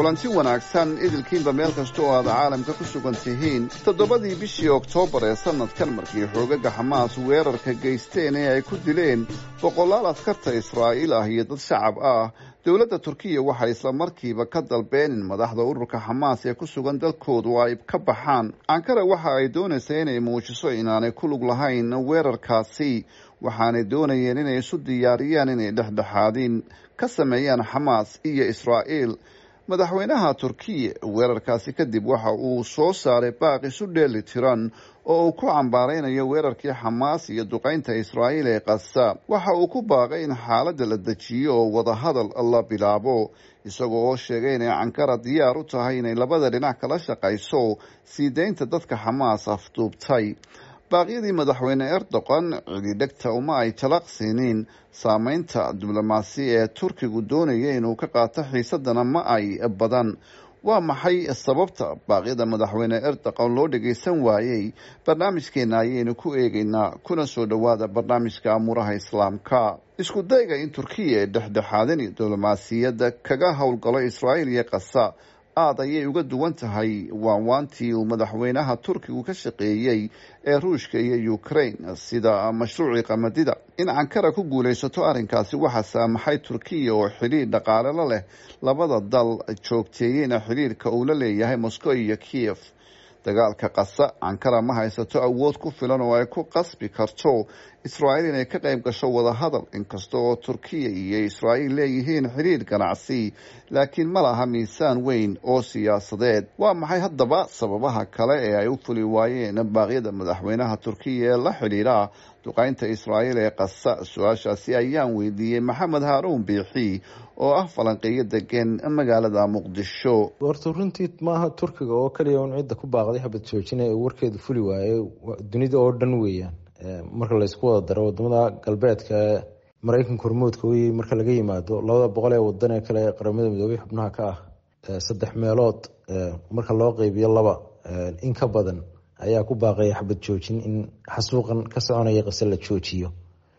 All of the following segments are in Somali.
kulanti wanaagsan idilkiinba meel kasta oo aad caalamka ku sugan tihiin toddobadii bishii oktoobar ee sanadkan markii xoogaga xamaas weerarka geysteen ee ay ku dileen boqolaal askarta israa'iil ah iyo dad shacab ah dowladda turkiya waxay isla markiiba ka dalbeen in madaxda ururka xamaas ee ku sugan dalkoodu ay ka baxaan ankara waxa ay doonaysaa inay muujiso inaanay ku lug lahayn weerarkaasi waxaanay doonayeen inay isu diyaariyaan inay dhexdhexaadin ka sameeyaan xamaas iyo israa'iil madaxweynaha turkiya weerarkaasi kadib waxa uu soo saaray baaq isu dheeli tiran oo uu ku cambaaraynayo weerarkii xamaas iyo duqaynta israa'iil ee kasa waxa uu ku baaqay in xaaladda la dejiyo oo wadahadal la bilaabo isagoo oo sheegay inay cankara diyaar u tahay inay labada dhinac kala shaqayso sii deynta dadka xamaas afduubtay baaqyadii madaxweyne erdogan cididhegta uma ay talaqsiinin saameynta diblomaasi ee turkigu doonaya inuu ka qaato xiisadana ma ay badan waa maxay sababta baaqyada madaxweyne erdogan loo dhagaysan waayey barnaamijkeena ayaynu ku eegaynaa kuna soo dhowaada barnaamijka amuuraha islaamka isku dayga in turkiya ee dhexdhexaadin diblomaasiyadda kaga howlgalo israa'iil iyo kasa aada ayay uga duwan tahay waanwaantii uu madaxweynaha turkigu ka shaqeeyey ee ruushka iyo ukraine sida mashruucii qamadida in cankara ku guulaysato arrinkaasi waxaa saamaxay turkiya oo xidhiir dhaqaalelo leh labada dal joogteeyeyna xidhiirka uu la leeyahay moscow iyo kiev dagaalka kasa cankara ma haysato awood ku filan oo ay ku qasbi karto israa'iil inay ka qayb gasho wadahadal inkasta oo turkiya iyo israa'iil leeyihiin xidhiir ganacsi laakiin ma laha miisaan weyn oo siyaasadeed waa maxay haddaba sababaha kale ee ay u fuli waayeen baaqyada madaxweynaha turkiya ee la xidhiidha duqaynta israa'iil ee kasa su-aashaasi ayaan weydiiyey maxamed haaruun biixi oo ah falanqeeyo degan magaalada muqdisho horta runtii maaha turkiga oo kaliya un cidda ku baaqday xabad joojina ee warkeedu fuli waaye dunida oo dhan weeyaan marka laysku wada daro wadamada galbeedka maraykanka hormoodka wey marka laga yimaado labada boqol ee wadan ee kale qaramada midoobay xubnaha ka ah saddex meelood marka loo qeybiyo laba in ka badan ayaa ku baaqaya xabad joojin in xasuuqan ka soconaya qase la joojiyo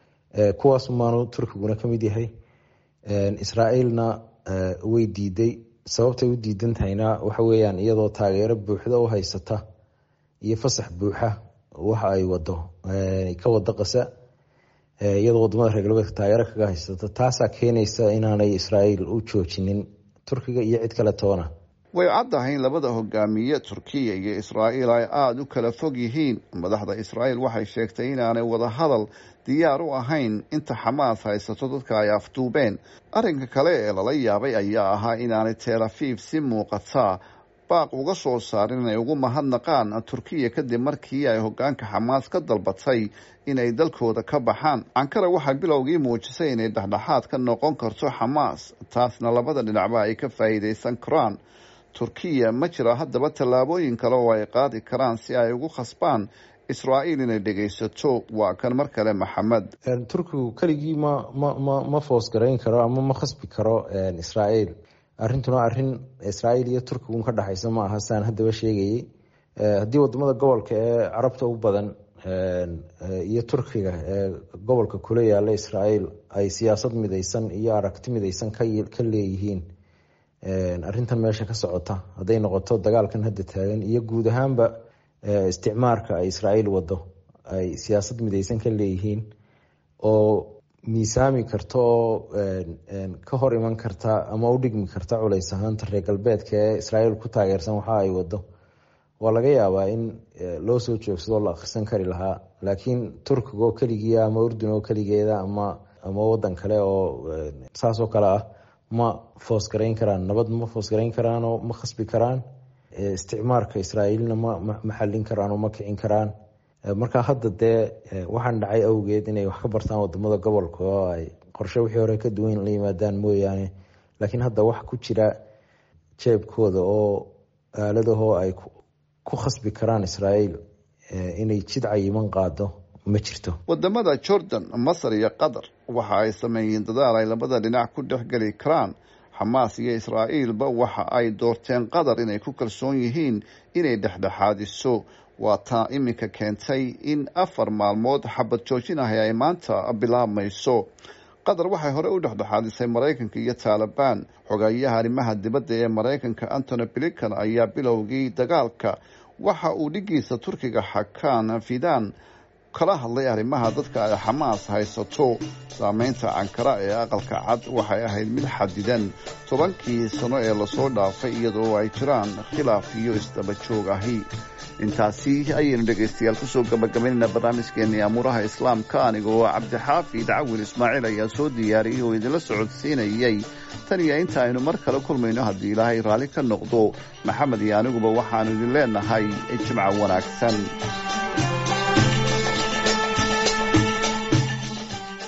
kuwaas maanu turkiguna kamid yahay israa'iilna way diiday sababtay u diidan tahayna waxa weyaan iyadoo taageero buuxda u haysata iyo fasax buuxa waxa ay wado ka wado qasa iyadoo wadamada reer galbeedka taageero kaga haysata taasaa keenaysa inaanay israa'iil u joojinin turkiga iyo cid kale toona way caddahay in labada hogaamiye turkiya iyo israa'iil ay aada u kala fog yihiin madaxda israa'iil waxay sheegtay inaanay wadahadal diyaar u ahayn inta xamaas haysato dadka ay afduubeen arrinka kale ee lala yaabay ayaa ahaa inaanay tel afiif si muuqata baaq uga soo saarin inay ugu mahadnaqaan turkiya kadib markii ay hogaanka xamaas ka dalbatay inay dalkooda ka baxaan cankara waxay bilowgii muujisay inay dhexdhexaad ka noqon karto xamaas taasna labada dhinacba ay ka faa'iidaysan karaan turkiya ma jira haddaba tallaabooyin kale oo ay qaadi karaan si ay ugu khasbaan israa'iil inay dhegaysato waa kan mar kale maxamed turkigu keligii ma ma ma ma foosgarayn karo ama ma khasbi karo israa'iil arrintuna arrin israa'iil iyo turkigun ka dhexaysa ma aha saan haddaba sheegayay haddii wadamada gobolka ee carabta u badan iyo turkiga ee gobolka kula yaala israa'iil ay siyaasad midaysan iyo aragti midaysan ka leeyihiin arrintan meesha ka socota hadday noqoto dagaalkan hadda taagan iyo guud ahaanba isticmaarka ay israa'iil wado ay siyaasad midaysan ka leeyihiin oo miisaami karta oo ka hor iman karta ama u dhigmi karta culays ahaanta reer galbeedka ee israa'iil ku taageersan waxa ay wado waa laga yaabaa in loo soo joogsadoo la akhrisan kari lahaa laakiin turkiga oo keligiia ama urdun oo keligeeda ama ama wadan kale oo saasoo kale ah ma foosgarayn karaan nabad ma foosgarayn karaan oo ma khasbi karaan isticmaarka israa'iilna ma ma xallin karaan oo ma kicin karaan marka hadda dee waxaan dhacay awgeed inay wax ka bartaan wadamada gobolka oo ay qorshe wixii hore ka duwan la yimaadaan mooyaane laakiin hadda wax ku jira jeebkooda oo aaladahoo ay ku khasbi karaan israa'iil inay jid cayiman qaado ma jirto wadamada jordan masar iyo qatar waxa ay sameeyeen dadaal ay labada dhinac ku dhexgeli karaan xamaas iyo israa'iilba waxa ay doorteen qatar inay ku kalsoon yihiin inay dhexdhexaadiso waa taa iminka keentay in afar maalmood xabad joojin ahi ay maanta bilaabmayso qatar waxay hore u dhexdhexaadisay maraykanka iyo taalibaan xogayaha arrimaha dibadda ee maraykanka antony blinkan ayaa bilowgii dagaalka waxa uu dhigiisa turkiga xakaan fidan kala hadlay arrimaha dadka ay xamaas haysato saameynta ankara ee aqalka cad waxay ahayd mid xadidan tobankii sano ee lasoo dhaafay iyadoo ay jiraan khilaaf iyo isdaba joog ahi intaasi ayaynu dhegaystayaal kusoo gabagabaynayna barnaamijkeenii amuuraha islaamka anigoo cabdixaafid cawil ismaaciil ayaa soo diyaariyey oo idinla socodsiinayay tan iyo inta aynu mar kale kulmayno haddii ilaahay raalli ka noqdo maxamed iyo aniguba waxaanu idin leenahay jimco wanaagsan